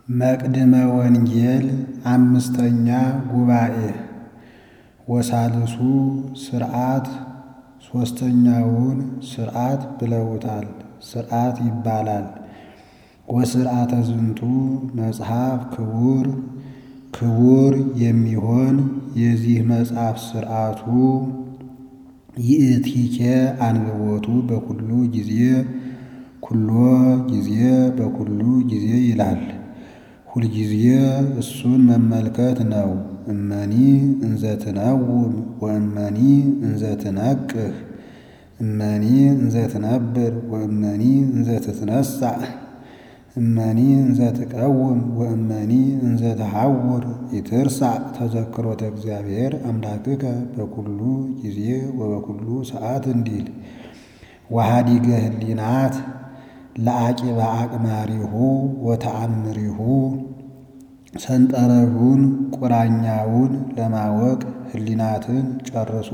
መቅድመ ወንጌል አምስተኛ ጉባኤ ወሳልሱ ሥርዓት ሦስተኛውን ሥርዓት ብለውታል። ሥርዓት ይባላል። ወሥርዓተ ዝንቱ መጽሐፍ ክቡር ክቡር የሚሆን የዚህ መጽሐፍ ሥርዓቱ ይእቲኬ አንብቦቱ በኩሉ ጊዜ ኩሎ ጊዜ በኩሉ ጊዜ ይላል። ሁልጊዜ እሱን መመልከት ነው። እመኒ እንዘትነውም ወእመኒ እንዘትነቅህ እመኒ እንዘትነብር ወእመኒ እንዘትትነሣእ እመኒ እንዘትቀውም ወእመኒ እንዘትሐውር ይትርሳዕ ተዘክሮተ እግዚአብሔር አምላክከ በኩሉ ጊዜ ወበኩሉ ሰዓት እንዲል ወሃዲገ ህሊናት ለአቂበ አቅማሪሁ ወተአምሪሁ ሰንጠረዡን ቁራኛውን ለማወቅ ህሊናትን ጨርሶ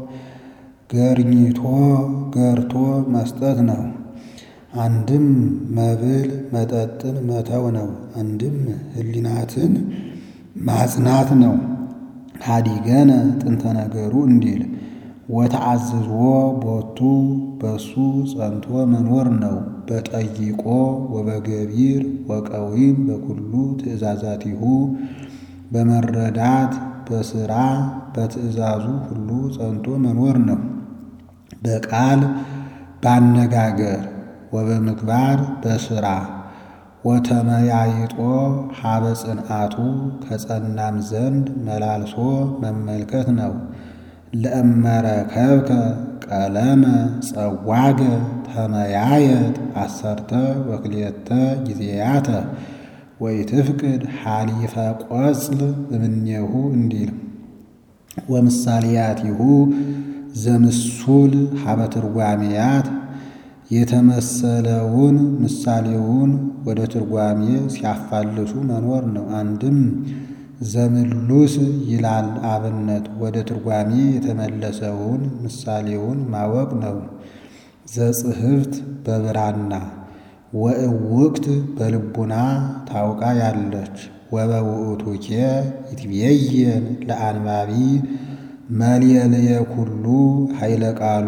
ገርኝቶ ገርቶ መስጠት ነው። አንድም መብል መጠጥን መተው ነው። አንድም ህሊናትን ማጽናት ነው። ሃዲገነ ጥንተ ነገሩ እንዲል ወተአዝዞ ቦቱ በሱ ጸንቶ መኖር ነው። በጠይቆ ወበገቢር ወቀዊም በኩሉ ትእዛዛቲሁ በመረዳት በሥራ በትእዛዙ ሁሉ ጸንቶ መኖር ነው። በቃል ባነጋገር ወበምግባር በሥራ ወተመያይጦ ሀበ ጽንዓቱ ከጸናም ዘንድ መላልሶ መመልከት ነው። ለእመረከብከ ቀለመ ጸዋገ ተመያየጥ አሰርተ ወክልኤተ ጊዜያተ ወኢትፍቅድ ሐሊፈ ቆጽል እምኔሁ እንዲል ወምሳሌያቲሁ ዘምሱል ሀበ ትርጓሜያት የተመሰለውን ምሳሌውን ወደ ትርጓሜ ሲያፋልሱ መኖር ነው። አንድም ዘምሉስ ይላል አብነት ወደ ትርጓሜ የተመለሰውን ምሳሌውን ማወቅ ነው። ዘጽሕፍት በብራና ወእውቅት በልቡና ታውቃ ያለች ወበውእቱኬ ይትቤየን ለአንባቢ መልየልየ ኩሉ ኃይለ ቃሉ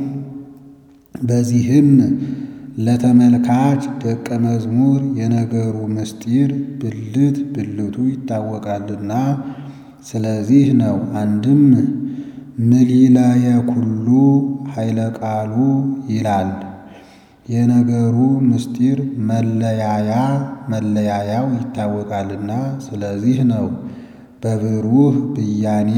በዚህም ለተመልካች ደቀ መዝሙር የነገሩ ምስጢር ብልት ብልቱ ይታወቃልና ስለዚህ ነው። አንድም ምሊላየ ኩሉ ኃይለ ቃሉ ይላል። የነገሩ ምስጢር መለያያ መለያያው ይታወቃልና ስለዚህ ነው። በብሩህ ብያኔ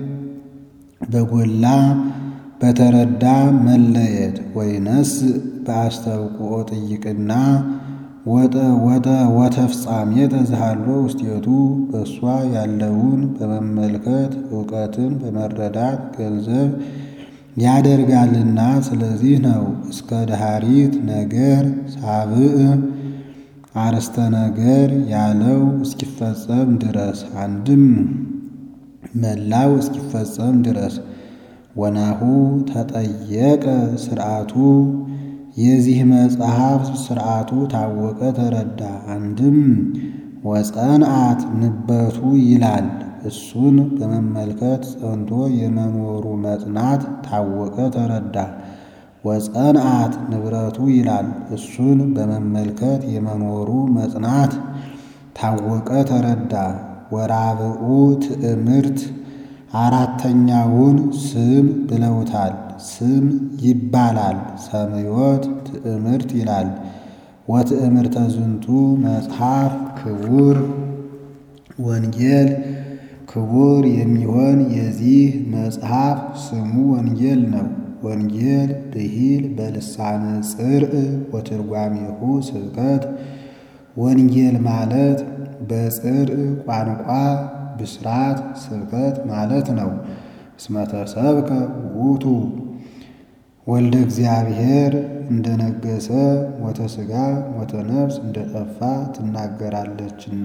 በጎላ በተረዳ መለየት ወይነስ በአስተብቁኦ ጥይቅና ወጠ ወጠ ወተፍጻሜ ተዝሃሎ ውስጤቱ በእሷ ያለውን በመመልከት እውቀትን በመረዳት ገንዘብ ያደርጋልና ስለዚህ ነው። እስከ ደሃሪት ነገር ሳብዕ አርስተ ነገር ያለው እስኪፈጸም ድረስ አንድም መላው እስኪፈጸም ድረስ ወናሁ ተጠየቀ ስርዓቱ የዚህ መጽሐፍ ስርዓቱ ታወቀ ተረዳ። አንድም ወጸንዓት ንበቱ ይላል እሱን በመመልከት ጸንቶ የመኖሩ መጽናት ታወቀ ተረዳ። ወጸንዓት ንብረቱ ይላል እሱን በመመልከት የመኖሩ መጽናት ታወቀ ተረዳ። ወራብኡ ትዕምርት አራተኛውን ስም ብለውታል። ስም ይባላል። ሰምዮት ትዕምርት ይላል። ወትዕምርተ ዝንቱ መጽሐፍ ክቡር ወንጌል ክቡር የሚሆን የዚህ መጽሐፍ ስሙ ወንጌል ነው። ወንጌል ብሂል በልሳነ ጽርዕ ወትርጓሜሁ ስብከት ወንጌል ማለት በጽርዕ ቋንቋ ብስራት ስብከት ማለት ነው። እስመተ ሰብከ ውእቱ ወልደ እግዚአብሔር እንደነገሰ ሞተ ሥጋ ሞተ ነፍስ እንደጠፋ ትናገራለችና።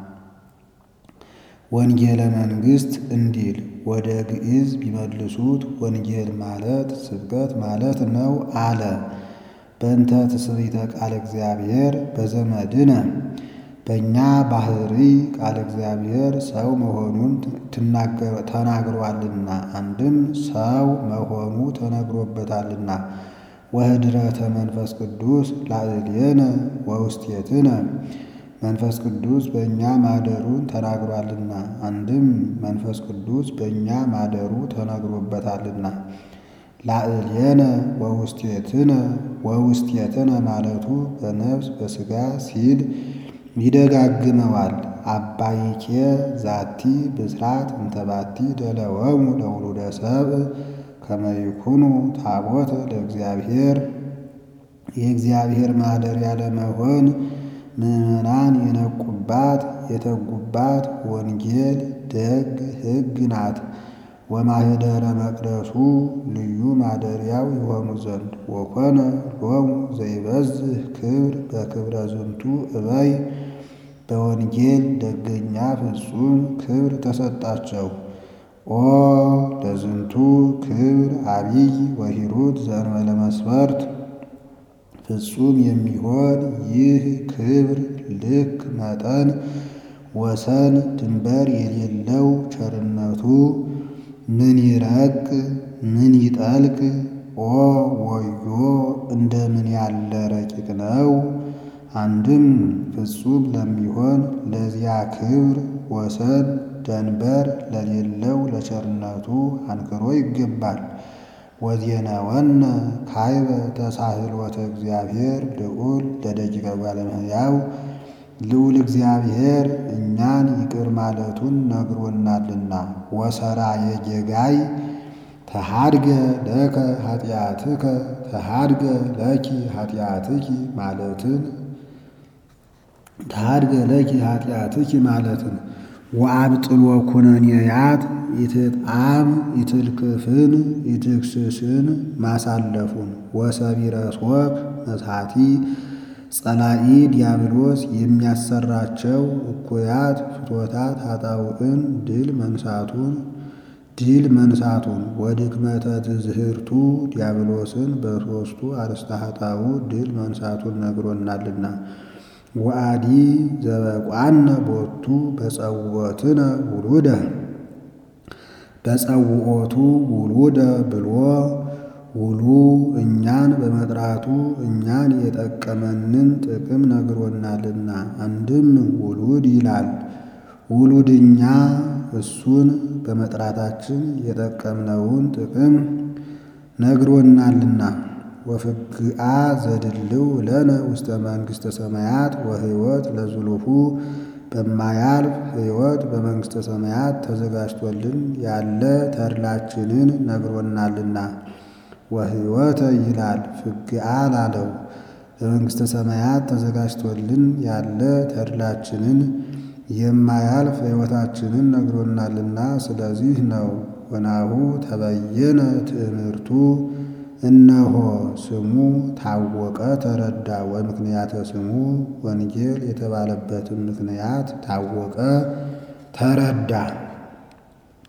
ወንጌለ መንግሥት እንዲል ወደ ግዕዝ ቢመልሱት ወንጌል ማለት ስብከት ማለት ነው አለ። በእንተ ትስብእተ ቃለ እግዚአብሔር በዘመድነ በእኛ ባህሪ ቃለ እግዚአብሔር ሰው መሆኑን ተናግሯልና አንድም ሰው መሆኑ ተነግሮበታልና። ወህድረተ መንፈስ ቅዱስ ላዕሌነ ወውስቴትነ መንፈስ ቅዱስ በእኛ ማደሩን ተናግሯልና አንድም መንፈስ ቅዱስ በእኛ ማደሩ ተነግሮበታልና። ላዕሌነ ወውስቴትነ ወውስቴትነ ማለቱ በነፍስ በሥጋ ሲል ይደጋግመዋል። አባይኬ ዛቲ ብስራት እንተባቲ ደለወሙ ለውሉደ ሰብእ ከመ ይኩኑ ታቦተ ለእግዚአብሔር የእግዚአብሔር ማደሪያ ለመሆን ምዕመናን የነቁባት የተጉባት ወንጌል ደግ ሕግ ናት። ወማኅደረ መቅደሱ ልዩ ማደሪያው የሆኑ ዘንድ ወኮነ ሎሙ ዘይበዝህ ክብር በክብረ ዝንቱ እበይ በወንጌል ደገኛ ፍጹም ክብር ተሰጣቸው። ኦ ለዝንቱ ክብር አቢይ ወሂሩት ዘእንበለ መስፈርት ፍጹም የሚሆን ይህ ክብር ልክ መጠን ወሰን ድንበር የሌለው ቸርነቱ ምን ይረቅ ምን ይጠልቅ ኦ ወዮ እንደምን ያለ ረቂቅ ነው። አንድም ፍጹም ለሚሆን ለዚያ ክብር ወሰን ደንበር ለሌለው ለቸርነቱ አንክሮ ይገባል። ወዜነወነ ካይበ ተሳህሎተ እግዚአብሔር ልዑል ለደቂቀ እጓለ እመሕያው ልዑል እግዚአብሔር እኛን ይቅር ማለቱን ነግሮናልና። ወሰራ የጌጋይ ተሃድገ ለከ ኃጢአትከ ተሃድገ ለኪ ኃጢአትኪ ማለትን ተሃድገ ለኪ ኃጢአትኪ ማለትን ወአብጥሎ ኩነኔያት ኢትጣም ኢትልክፍን ኢትክስስን ማሳለፉን ወሰቢረ ሶክ መሳቲ ጸላኢ ዲያብሎስ የሚያሰራቸው እኩያት ፍቶታት ኃጣውዕን ድል መንሳቱን ድል መንሳቱን ወድክመተ ትዝህርቱ ዲያብሎስን በሦስቱ አርእስተ ኃጣውዕ ድል መንሳቱን ነግሮናልና። ወአዲ ዘበቋነ ቦቱ በጸውዖትነ ውሉደ በጸውዖቱ ውሉደ ብሎ ውሉ እኛን በመጥራቱ እኛን የጠቀመንን ጥቅም ነግሮናልና። አንድም ውሉድ ይላል። ውሉድ እኛ እሱን በመጥራታችን የጠቀምነውን ጥቅም ነግሮናልና። ወፍግአ ዘድልው ለነ ውስተ መንግሥተ ሰማያት ወሕይወት ለዝሉፉ በማያልፍ ሕይወት በመንግሥተ ሰማያት ተዘጋጅቶልን ያለ ተድላችንን ነግሮናልና። ወሕይወተ ይላል ፍግአ ላለው በመንግሥተ ሰማያት ተዘጋጅቶልን ያለ ተድላችንን የማያልፍ ሕይወታችንን ነግሮናልና። ስለዚህ ነው ወናሁ ተበየነ ትእምርቱ እነሆ ስሙ ታወቀ ተረዳ። ወምክንያተ ስሙ ወንጌል የተባለበትም ምክንያት ታወቀ ተረዳ።